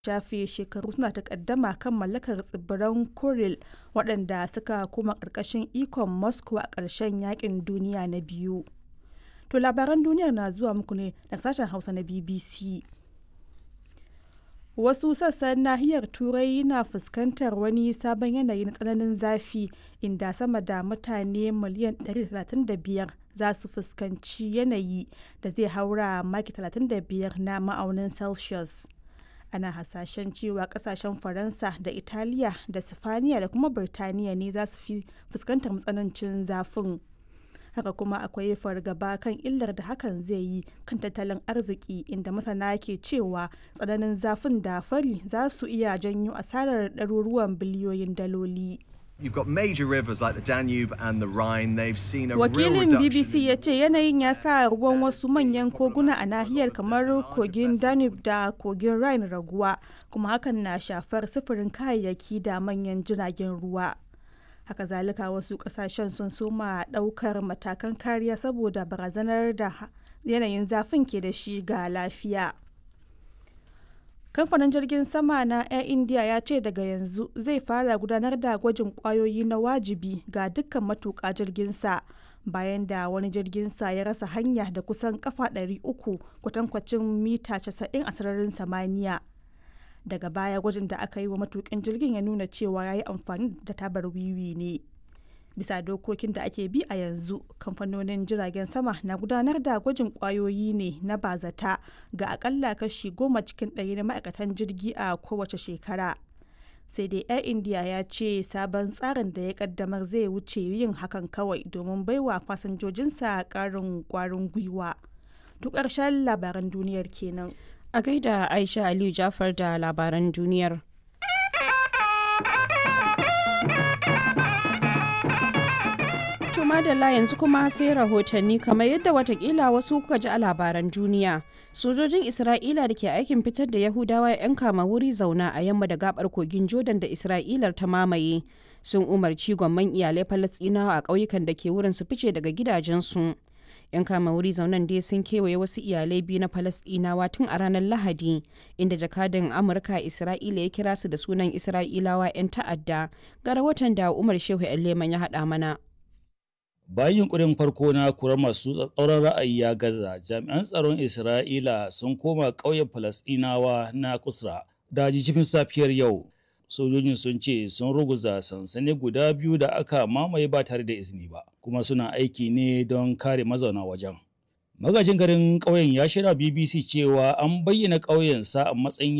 shafe shekaru suna takaddama kan mallakar tsibiran Kuril waɗanda suka koma ƙarƙashin ikon Moscow a ƙarshen Yaƙin Duniya na Biyu. To labaran duniyar na zuwa muku ne daga sashen Hausa na BBC. Wasu sassan nahiyar Turai na fuskantar wani sabon yanayi na tsananin zafi inda sama da mutane miliyan 135 za su fuskanci yanayi da zai haura maki 35 na ma'aunin Celsius. Ana hasashen cewa kasashen Faransa da Italiya da Sifaniya da kuma Birtaniya ne za su fi fuskantar matsanancin zafin. haka kuma akwai fargaba kan illar da hakan zai yi kan tattalin arziki inda masana ke cewa tsananin zafin da fari za su iya janyo asarar ɗaruruwan biliyoyin daloli. You've got major rivers like the Danube and the Rhine. They've seen a Wakilin real reduction. BBC ya ce yanayin ya sa ruwan wasu manyan koguna a nahiyar kamar kogin Danube da kogin Rhine raguwa, kuma hakan na shafar sufurin kayayyaki da manyan jiragen ruwa. haka zalika wasu kasashen sun soma daukar matakan kariya saboda barazanar da yanayin zafin ke da shi ga lafiya kamfanin jirgin sama na air india ya ce daga yanzu zai fara gudanar da gwajin kwayoyi na wajibi ga dukkan matuƙa jirginsa bayan da wani jirginsa ya rasa hanya da kusan kafa 300 kwatankwacin mita 90 a sararin samaniya daga baya gwajin da aka yi wa matukin jirgin ya nuna cewa ya yi amfani da tabar wiwi ne bisa dokokin da ake bi a yanzu kamfanonin jiragen sama na gudanar da gwajin kwayoyi ne na bazata ga akalla kashi goma cikin ɗari na ma'aikatan jirgi a kowace shekara sai dai air india ya ce sabon tsarin da ya kaddamar zai wuce yin hakan kawai domin baiwa fasinjojinsa ƙarin kwarin gwiwa duk ƙarshen labaran duniyar kenan A gaida Aisha Aliyu Jafar da labaran duniyar. To madalla yanzu kuma sai rahotanni kamar yadda watakila wasu kuka ji a labaran duniya. Sojojin Isra'ila da ke aikin fitar da Yahudawa 'yan kama wuri zauna a yamma da gabar kogin Jordan da Isra'ilar ta mamaye sun umarci gwamman iyalai Falasɗinawa a ƙauyukan da ke wurin su fice daga gidajensu. 'yan kama wuri zaunan dai sun kewaye wasu iyalai biyu na falasdinawa tun a ranar lahadi inda jakadan amurka isra'ila ya kira su da sunan isra'ilawa 'yan ta'adda ga rahoton da umar shehu leman ya haɗa mana bayan yunkurin farko na kurar masu tsatsauran ra'ayi ya gaza jami'an tsaron isra'ila sun koma ƙauyen falasdinawa na kusra da jijifin safiyar yau sojojin sun ce sun ruguza sansani guda biyu da aka mamaye ba tare da izini ba kuma suna aiki ne don kare mazauna wajen magajin garin ƙauyen ya shirya bbc cewa an bayyana ƙauyen sa a matsayin